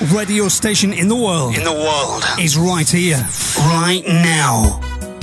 radio station in the world. In the world. Is right here, right now.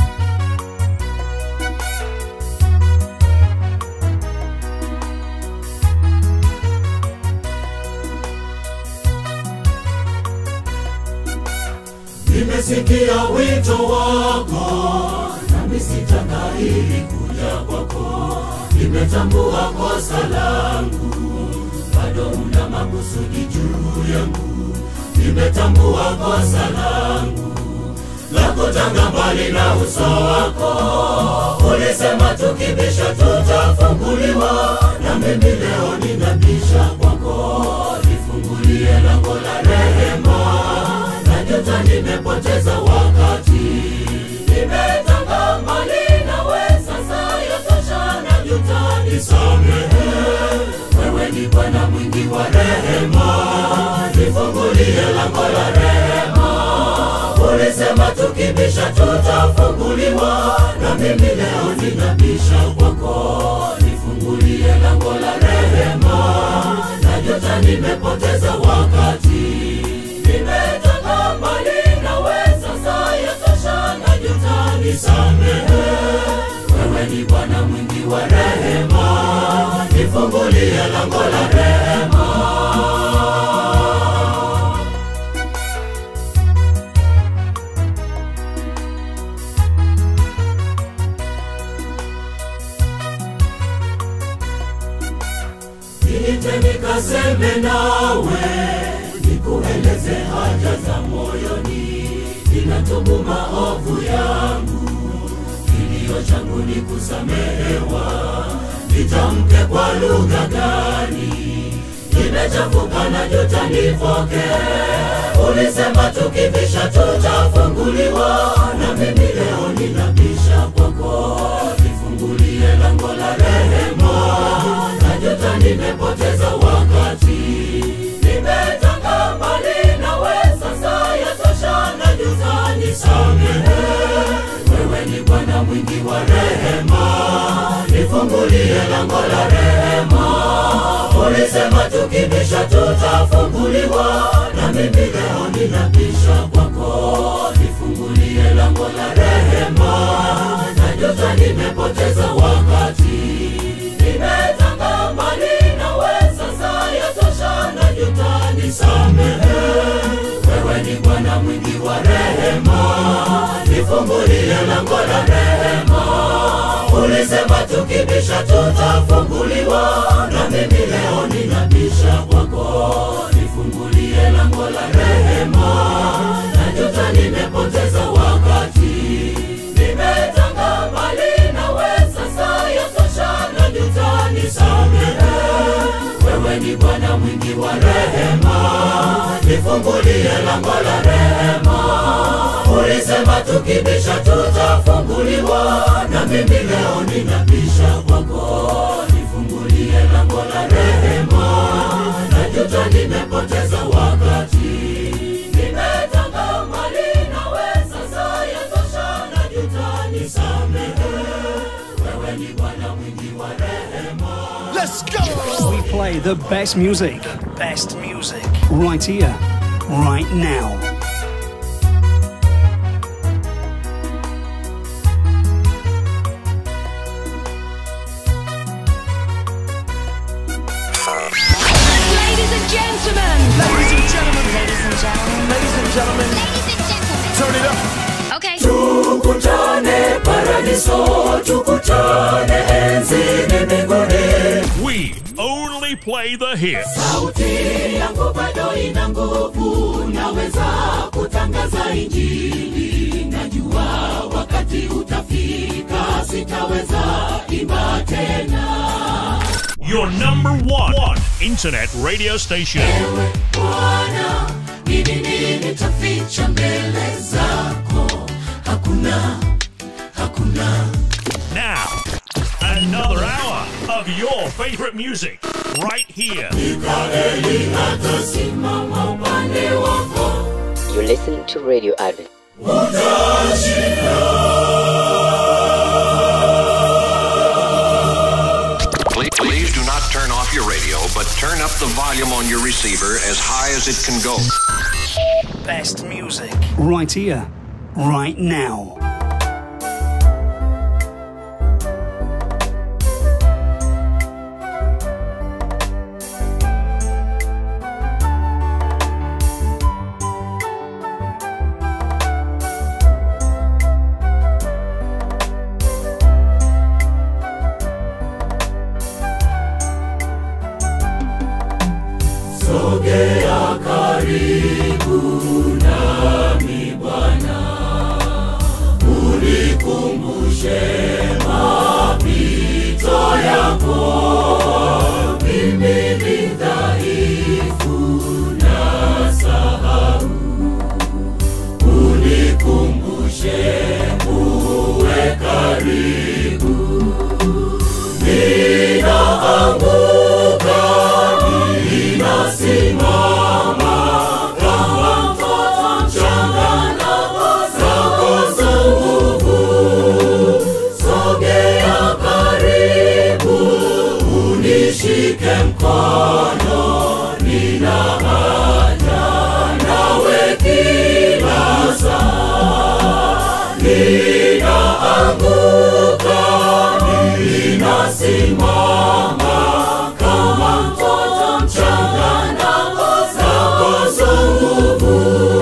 Nimesikia wito wako, nami sitangahili kuja kwako. Nimetambua kosa langu, bado una makusudi juu yangu. Nimetambua kosa langu la kutanga mbali na uso wako. Ulisema tukibisha tutafunguliwa, na mimi leo ninabisha kwako. Nifungulie lango la rehema najuta nimepoteza wakati, nimetanga mbali nawe, sasa yatosha, najuta, nisamehe. Wewe ni Bwana mwingi wa rehema, nifungulie lango la rehema. Ulisema tukibisha tutafunguliwa, na mimi leo ninabisha kwako, nifungulie lango la rehema. Najuta nimepoteza wakati, nimetanga mbali nawe, sasa yatosha, najuta, nisamehe. Wewe ni Bwana mwingi wa rehema, nifungulie lango la rehema. Niite nikaseme nawe, nikueleze haja za moyoni, ninatubu maovu yangu, kilio changu ni kusamehewa. Nitamke kwa lugha gani? Nimechafuka na juta, nifoke. Ulisema tukibisha tutafunguliwa, na mimi leo ninabisha kwako, nifungulie lango la rehema najuta nimepoteza wakati, nimetanga mbali nawe, sasa yatosha, najuta, nisamehe. Wewe ni Bwana mwingi wa rehema, nifungulie lango la rehema. Ulisema tukibisha tutafunguliwa, na mimi leo ninabisha kwako, nifungulie lango la rehema. Najuta nimepoteza wakati, nimetanga mbali nawe, sasa yatosha, najuta, nisamehe. Wewe ni Bwana mwingi wa rehema, nifungulie lango la rehema. Ulisema tukibisha tutafunguliwa, na mimi leo ninabisha kwako, nifungulie lango la rehema. Najuta nimepoteza wakati, nimetanga mbali nawe, sasa yatosha, najuta, nisamehe. Wewe ni Bwana mwingi wa rehema, nifungulie lango la rehema. Ulisema tukibisha tutafunguliwa, na mimi leo ninabisha kwako, nifungulie lango la rehema. Najuta nimepoteza wakati, nimetanga mbali nawe, sasa yatosha, najuta, nisamehe. Wewe ni Bwana mwingi wa rehema. Let's go! We play the best music. Best music. Right here, right now. Ladies and gentlemen. Ladies and gentlemen. Ladies and gentlemen. Ladies and gentlemen. Ladies and gentlemen. Turn it up. Okay. tukutane paradiso tukutane enzini mbinguni We only play the hits. sauti yangu bado ina nguvu naweza kutangaza injili najua wakati utafika sitaweza imba tena Your number one, one internet radio station. ewe bwana ni nini nitaficha mbele zako hakuna hakuna Now, another hour of your favorite music right here. mikaeli atasimama upande wako You listen to Radio Advent. Please, please do not turn off your radio, but turn up the volume on your receiver as high as it can go. Best music. Right here, right now. sogea karibu nami Bwana, unikumbushe mapito yako. Mimi ni dhaifu na sahau, unikumbushe uwe karibu. Ninaanguka, ninasimama kama mtoto mchanga nakosa nguvu. Sogea karibu, unishike mkono, nina haja nawe kila saa. Ninaanguka, ninasimama kama mtoto mchanga nakosa nguvu.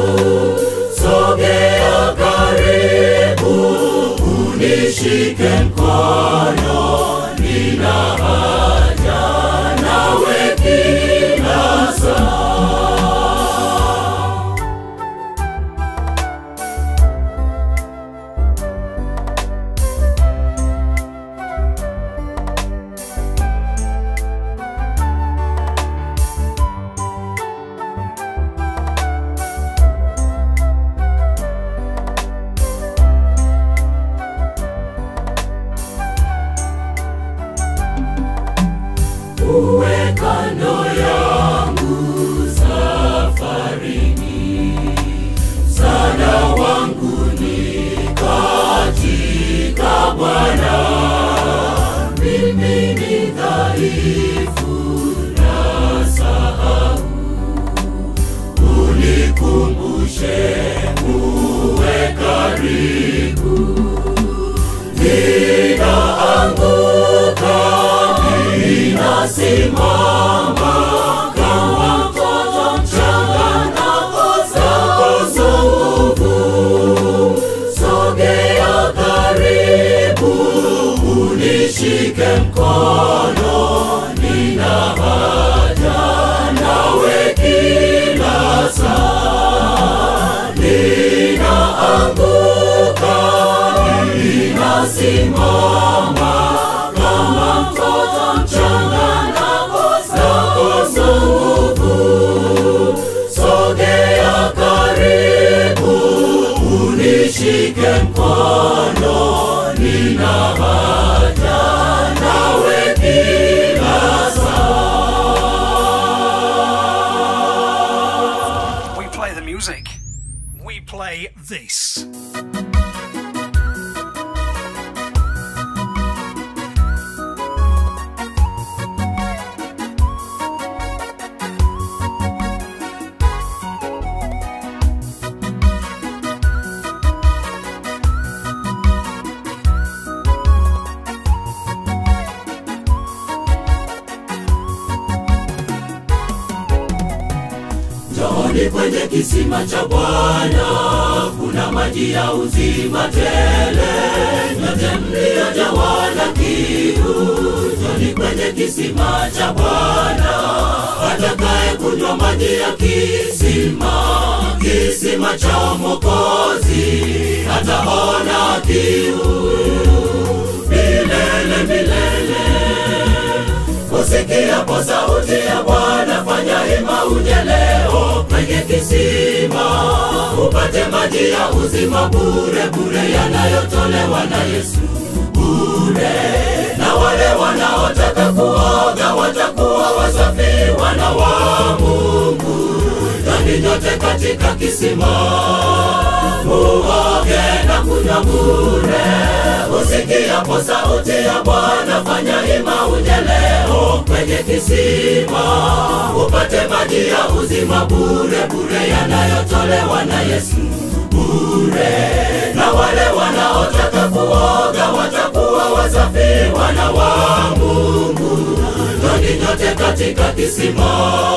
Sogea karibu, unishike mkono, nina haja nawe kila saa. uwe kando yangu safarini, msaada wangu ni katika Bwana. Mimi ni dhaifu na sahau, unikumbushe uwe karibu. Ninaanguka, ninasimama kama mtoto mchanga nakosa nguvu. Sogea karibu, unishike mkono, nina haja nawe kila saa. Ninaanguka, ninasimama kama mtoto mchanga nakosa nguvu. Sogea karibu, unishike mkono, nina haja nawe kila saa. We play the music. We play this. Njooni kwenye kisima cha Bwana, kuna maji ya uzima tele. Nyote mliojawa na kiu, njooni kwenye kisima cha Bwana. Atakaye kunywa maji ya kisima, kisima cha Mwokozi, ataona kiu milele milele. Usikiapo sauti ya Bwana, fanya hima uje leo kwenye kisima, upate maji ya uzima bure bure, yanayotolewa na Yesu bure. Na wale wanaotaka kuoga watakuwa wasafi, wana wa Mungu. Ndani nyote katika kisima, muoge na kunywa bure. Usi usikiapo sauti ya Bwana, fanya hima uje leo kwenye kisima, upate maji ya uzima bure bure, yanayotolewa na Yesu bure. Na wale wanaotaka kuoga watakuwa wasafi, wana wa Mungu. Njoni nyote katika kisima,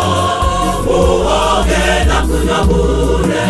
muoge na kunywa bure.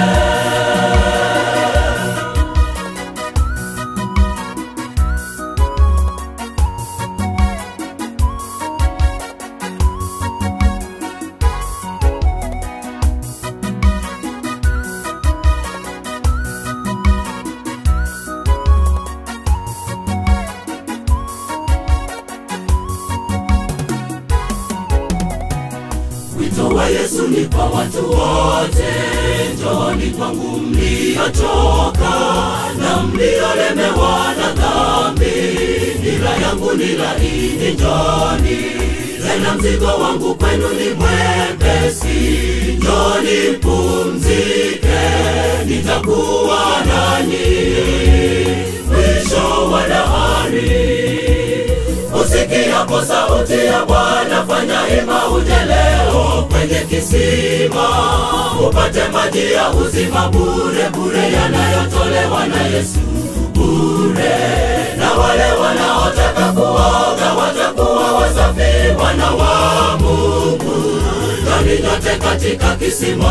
Wito wa Yesu ni kwa watu wote, njooni kwangu mliochoka na mliolemewa na dhambi, nira yangu ni laini, njooni tena mzigo wangu kwenu ni mwepesi, njooni mpumzike, nitakuwa nanyi mwisho wa dahari. Usikiapo sauti ya Bwana, fanya hima uje leo kwenye kisima, upate maji ya uzima bure bure, yanayotolewa na Yesu bure. Na wale wanaotaka kuoga watakuwa wasafi, wana wa Mungu. Njoni nyote katika kisima,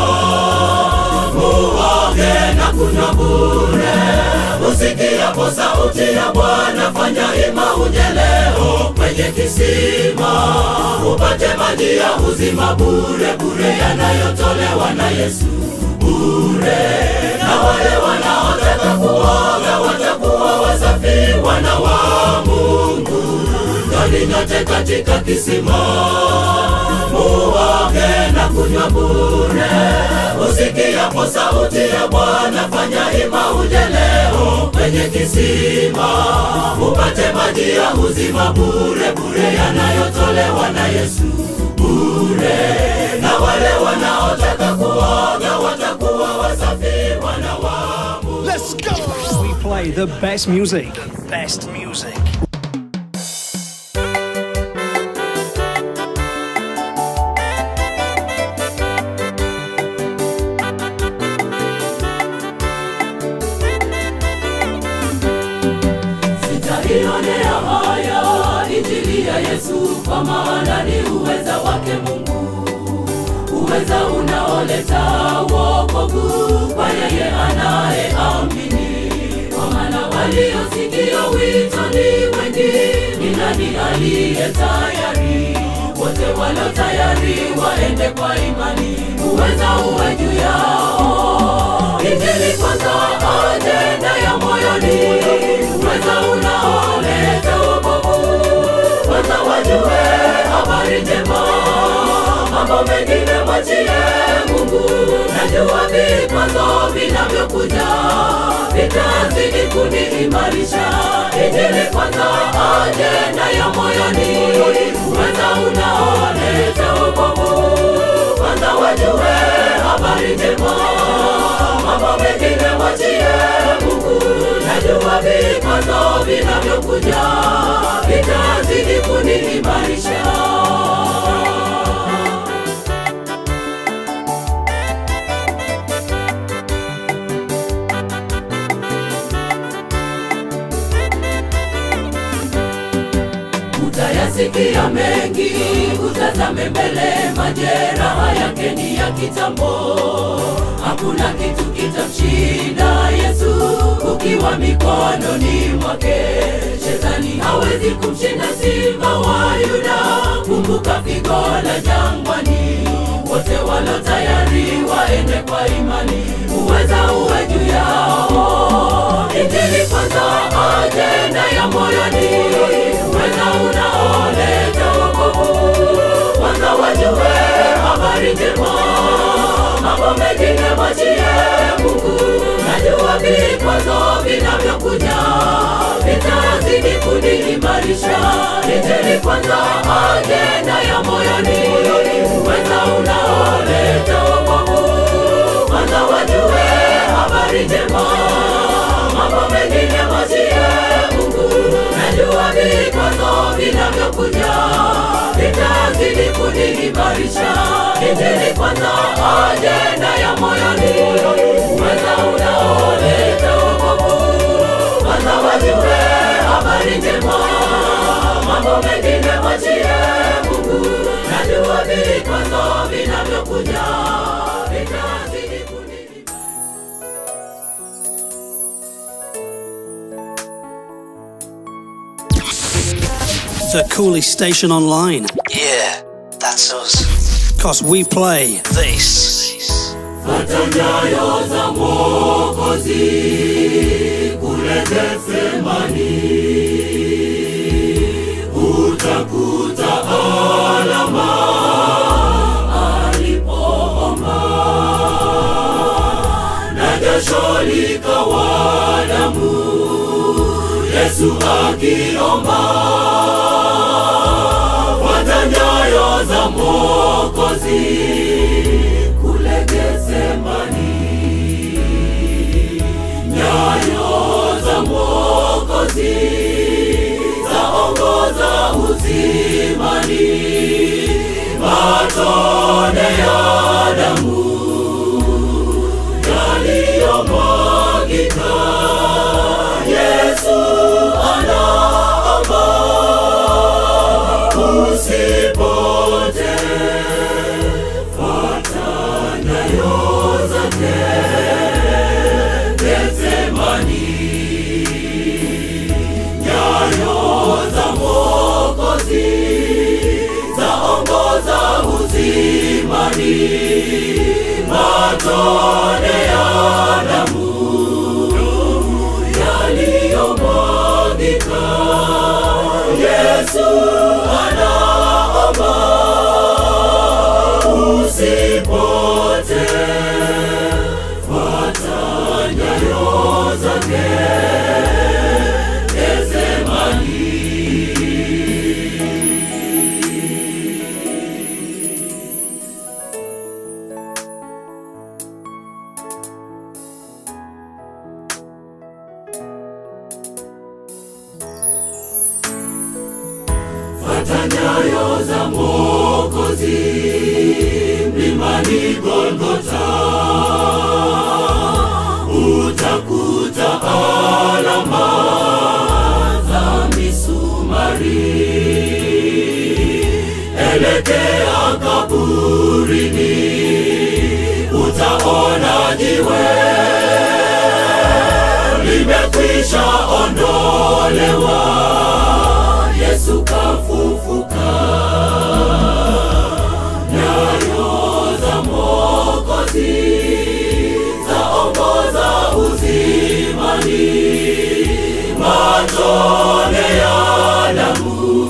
muoge na kunywa bure. Usikiapo sauti ya Bwana, fanya hima uje leo kwenye kisima, upate maji ya uzima bure bure, yanayotolewa na Yesu bure. Na wale wanaotaka kuoga watakuwa wasafi, wana wa Mungu. Njoni nyote katika kisima, muoge na kunywa bure. Usikiapo sauti ya Bwana, fanya hima uje leo kwenye kisima, upate maji ya uzima bure bure, yanayotolewa na Yesu bure. Na wale wanaotaka kuoga watakuwa wasafi, wana wa Mungu. Let's go! We play the best music. Best music. Sitaionea haya injili ya Yesu, kwa maana ni uweza wake Mungu, uweza unaoleta wokovu kwa yeye anayeamini. Kwa maana waliosikia wito ni wengi, ni nani aliye tayari? Wote walio tayari waende kwa imani, uweza uwe juu yao. Injili kwanza, ajenda ya moyoni, uweza unaoleta wokovu. Kwanza wajue habari njema, mambo mengine mwachie Mungu. Najua vikwazo vinavyokuja vitazidi kuniimarisha. Injili kwanza, ajenda ya moyoni, uweza unaoleta wokovu. Kwanza wajue habari njema, mambo mengine mwachie Mungu. Najua vikwazo vinavyokuja vitazidi kuniimarisha. Utayasikia mengi, utazame mbele, majeraha yake ni ya kitambo. Hakuna kitu kitamshinda Yesu ukiwa mikononi mwake. Shetani hawezi kumshinda simba wa Yuda. Kumbuka pigo la jangwani, wote walio tayari waende kwa imani, uweza uwe juu yao. Injili kwanza, ajenda ya moyoni, uweza unaoleta wokovu. Kwanza wajue habari njema, mambo mengine mwachie Mungu. Najua vikwazo vinavyokuja vitazidi kuniimarisha. Injili kwanza, ajenda ya moyoni, uweza unaoleta wokovu. Kwanza wajue habari njema, mambo mengine mwachie Mungu. vinavyokuja vitazidi kuniimarisha. Injili kwanza, ajenda ya moyoni, uweza unaoleta wokovu. Kwanza wajue habari njema, mambo mengine mwachie Mungu. Najua vikwazo vinavyokuja vitazidi kuniimarisha. The coolest station online. Yeah, that's us. Cause we play This. Fuata nyayo za Mwokozi kule Getsemani, utakuta alama alipoomba, na jasho likawa damu, Yesu akiomba. Fuata nyayo za Mwokozi kule Getsemani, nyayo za Mwokozi zaongoza uzimani, matone ya damu yaliyomwagika. Yesu anaomba usipote fuata nyayo zake Getsemani, nyayo za Mwokozi zaongoza uzimani, matone ya damu yaliyomwagika. Yesu anaomba usipote, fuata nyayo zake Getsemani. Fuata nyayo za Mwokozi mlimani Golgota, utakuta alama za misumari. Elekea kaburini, utaona jiwe limekwisha ondolewa. Yesu kafufuka, nyayo za Mwokozi zaongoza uzimani, matone ya damu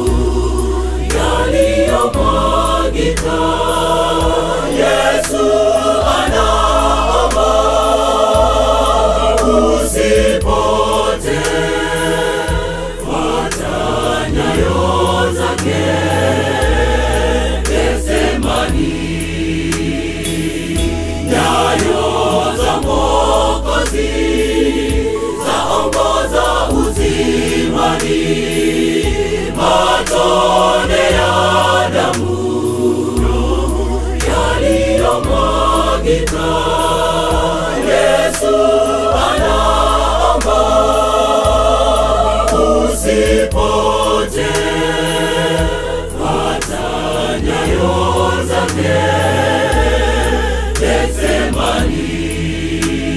yaliyomwagika. Yesu anaomba usipote fuata nyayo zake Getsemani, nyayo za Mwokozi zaongoza uzimani, matone ya damu yaliyomwagika. Yesu anaomba usipote, fuata nyayo zake Getsemani.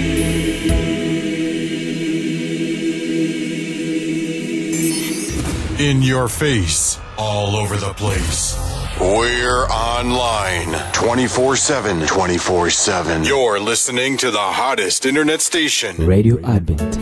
In your face, all over the place. We're online 24 7. 24 7. You're listening to the hottest internet station. Radio Advent.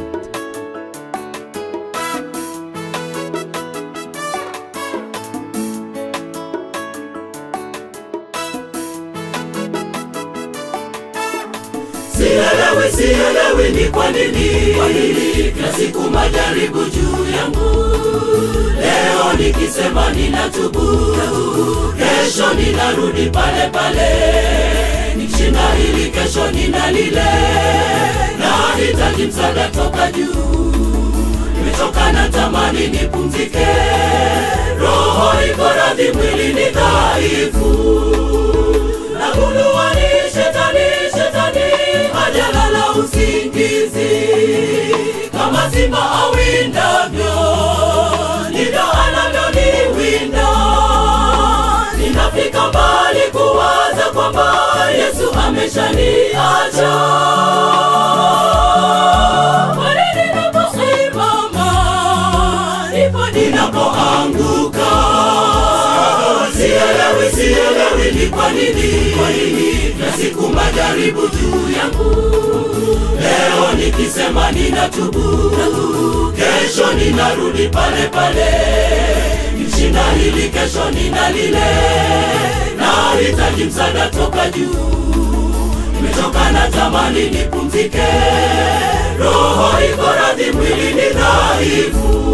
Sielewi, sielewi ni kwa nini, kwa nini kila siku majaribu juu yangu. Leo nikisema ninatubu, kesho ninarudi pale pale, nikishinda hili kesho nina lile, nahitaji msaada toka juu. nimechoka na tamani nipumzike roho iko radhi mwili ni dhaifu nagundua ni shetani shetani hajalala usingizi kama simba awindavyo ndivyo anavyoniwinda ninafika mbali kuwaza kwamba yesu ameshaniacha Pale ninaposimama, ndipo ninapoanguka sielewi sielewi ni kwa nini kwa nini na siku majaribu juu yangu leo nikisema ninatubu kesho ninarudi pale pale nishinda hili kesho nina lile nahitaji msaada toka juu nimechoka na tamani nipumzike roho iko radhi mwili ni dhaifu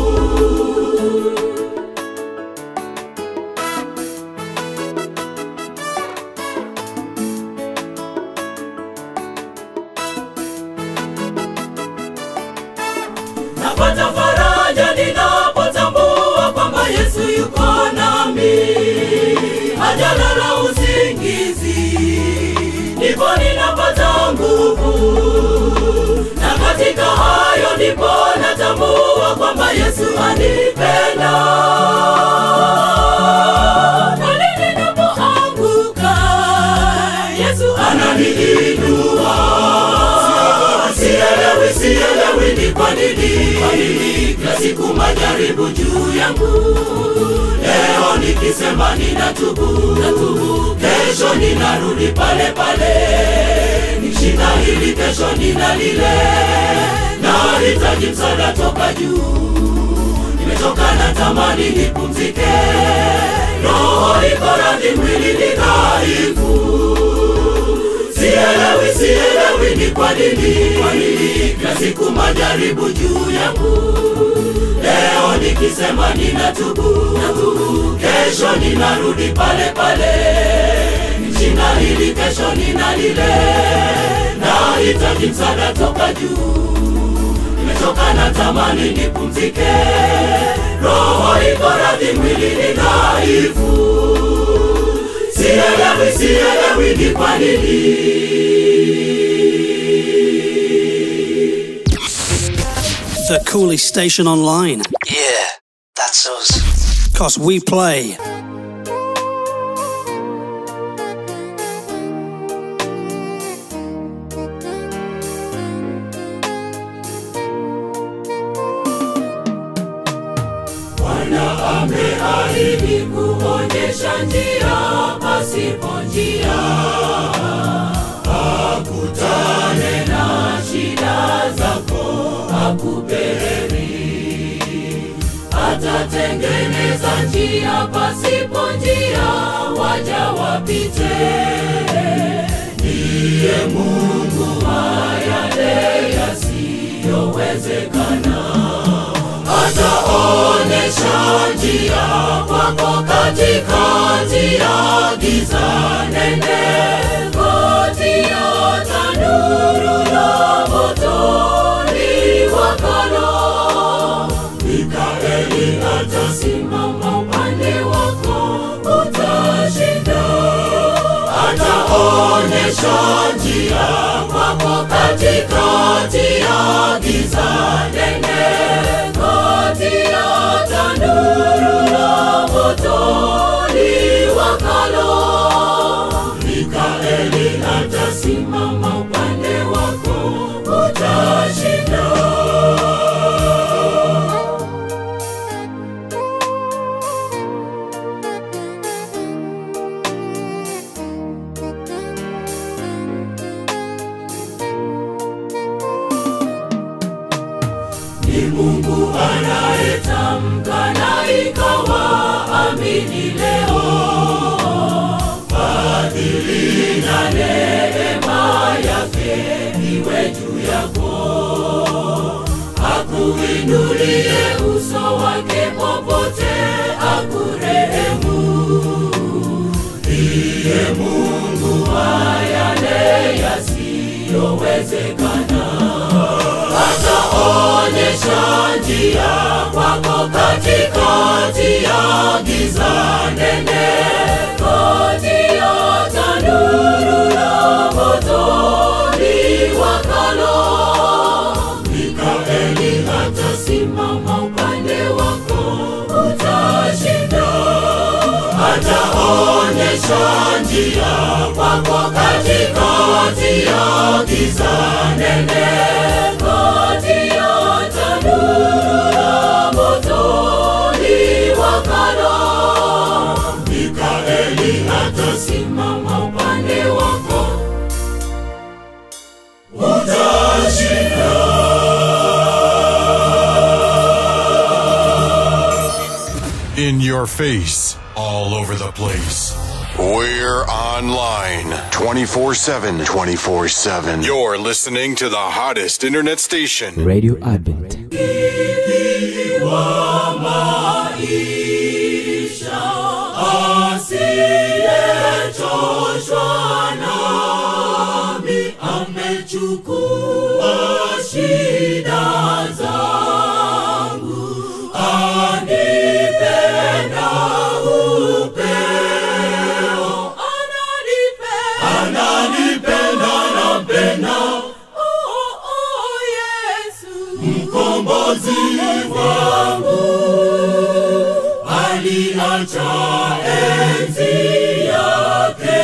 napata faraja ninapotambua kwamba yesu yuko nami hajalala usingizi ndipo ninapata nguvu na katika hayo ndipo natambua kwamba yesu anipenda pale ninapoanguka yesu ananiinua sielewi sielewi ni kwa nini kwa nini kila siku majaribu juu yangu leo nikisema ninatubu natubu kesho ninarudi pale pale nishinda hili kesho nina lile nahitaji msaada toka juu nimechoka na tamani nipumzike roho iko radhi mwili ni dhaifu sielewi sielewi ni kwa nini kwa nini kila siku majaribu juu yangu leo nikisema ninatubu natubu kesho ninarudi pale pale nishinda hili kesho nina lile nahitaji msaada toka juu nimechoka na tamani nipumzike roho iko radhi mwili ni dhaifu sielewi sielewi ni kwa nini The coolest station online. Yeah, that's us. Cause we play Bwana ameahidi kuonyesha njia pasipo njia, akutane na shida zako, akupe heri. Atatengeneza njia pasipo njia, waja wapite. Ndiye Mungu wa yale yasiyowezekana ataonyesha njia kwako katikati ya giza nene kati ya tanuru la moto liwakalo mikaeli atasimama upande wako utashinda ataonyesha njia kwako katikati ya giza nene kati ya tanuru la moto liwakalo mikaeli atasimama upande wako utashinda ni Mungu anayetamka na ikawa amini leo. Fadhili na neema yake iwe juu yako, akuinulie uso wake popote, akurehemu. Ndiye Mungu wa yale yasiyowezekana, ataona ataonyesha njia kwako katikati ya giza nene kati ya tanuru la moto liwakalo mikaeli atasimama upande wako utashinda ataonyesha njia kwako katikati ya giza nene kati ya tanuru la moto liwakalo mikaeli atasimama upande wako utashinda In your face, all over the place. We're online 24 7. 24 7. You're listening to the hottest internet station. Radio Advent. wa maisha asiyechoshwa nami amechukua shida zangu anipenda upeo ananipenda ananipenda nampenda oh, oh, Yesu mkombozi wangu aliacha enzi yake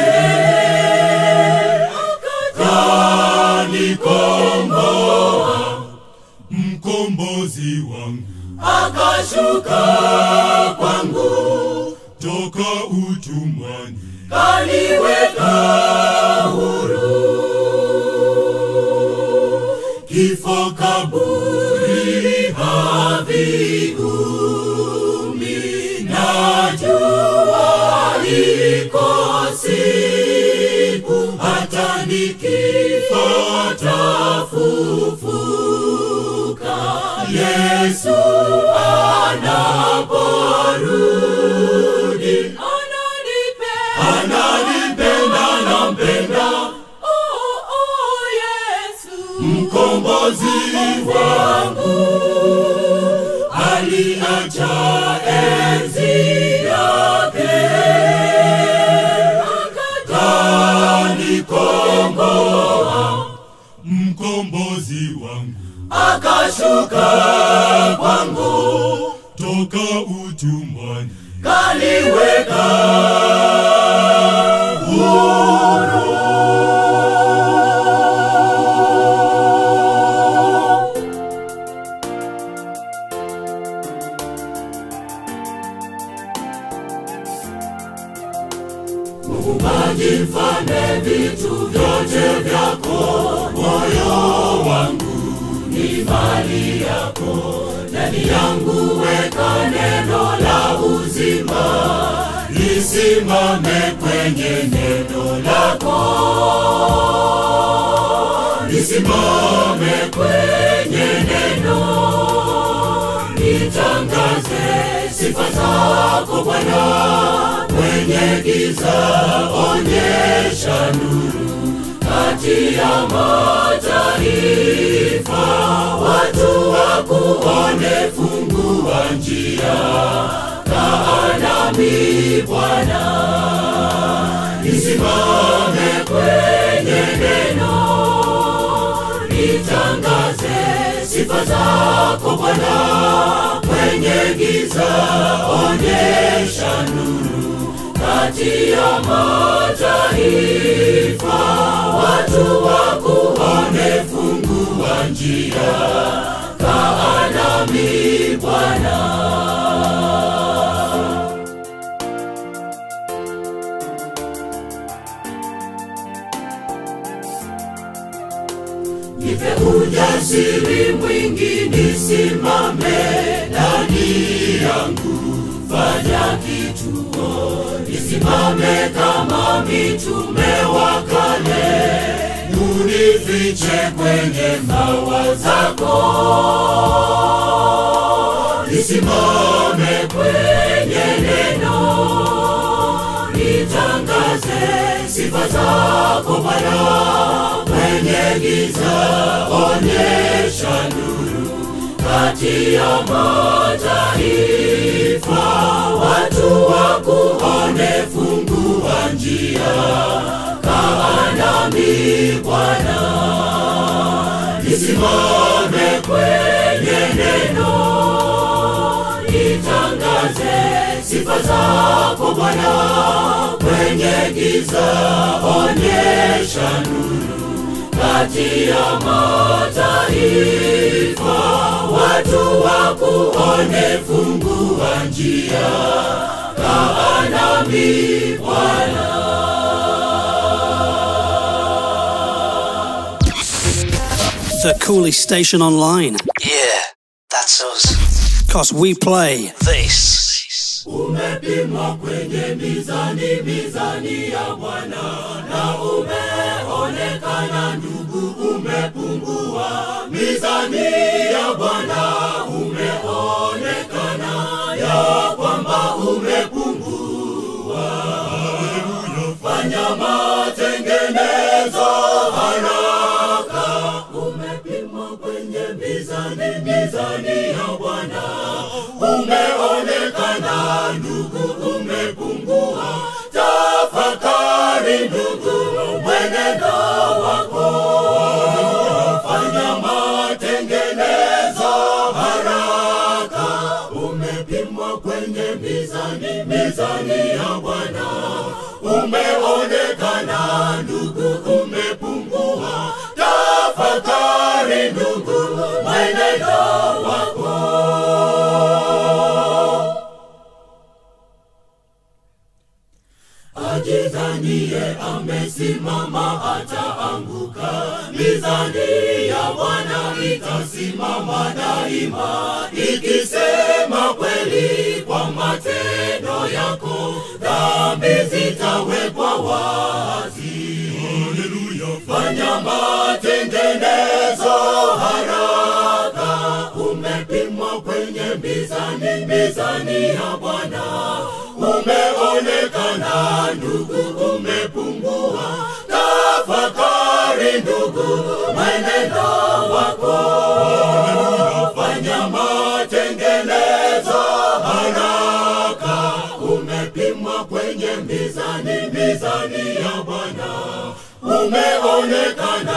akanikomboa mkombozi wangu akashuka kwangu toka utumwani kaniweka huru kifo kaburi haviumi najua iko siku hata nikifa tafufuka yesu anaporudi ananipenda ananipenda nampenda oh, oh, yesu mkombozi wangu aliacha enzi yake akanikomboa mkombozi wangu akashuka kwangu toka utumwani kaliweka Muumbaji mfalme vitu vyote vyako, moyo wangu ni mali yako, ndani yangu weka neno la uzima, lisimame kwenye neno lako, lisimame kwenye neno, nitangaze sifa zako Bwana kwenye giza, onyesha nuru kati ya mataifa, watu wakuone, fungua njia, kaa nami Bwana, nisimame kwenye neno, nitangaze sifa zako Bwana kwenye giza, onyesha nuru kati ya mataifa, watu wakuone, fungua njia, kaa nami Bwana. Nipe ujasiri mwingi nisimame ndani yangu, fanya kituo, nisimame kama mitume wa kale, unifiche kwenye mawa zako, nisimame kwenye neno, nitangaze sifa zako Bwana kwenye giza, onyesha nuru kati ya mataifa, watu wakuone, fungua njia, kaa nami Bwana, nisimame kwenye neno, nitangaze sifa zako Bwana, kwenye giza onyesha nuru kati ya mataifa, watu wakuone, fungua njia, kaa nami Bwana. The coolest station online. Yeah, that's us. Cause we play This. Umepimwa kwenye mizani, mizani ya Bwana, na umeonekana ndugu, umepungua. Mizani ya Bwana umeonekana ya kwamba umepungua. Fanya matengenezo haraka, umepimwa kwenye mizani, mizani ya Bwana umeonekana ndugu, umepungua. Tafakari ndugu, mwenendo wako, fanya matengenezo haraka. Umepimwa kwenye mizani, mizani ya Bwana, umeonekana ndugu, umepungua. Tafakari ndugu, mwenendo wako. ajidhanie amesimama ataanguka. Mizani ya Bwana itasimama daima, ikisema kweli kwa matendo yako, dhambi zitawekwa wazi. Haleluya! Fanya matengenezo haraka, umepimwa kwenye mizani, mizani ya Bwana umeonekana ndugu, umepungua. Tafakari ndugu, mwenendo wako, fanya matengenezo haraka. Umepimwa kwenye mizani, mizani ya Bwana, umeonekana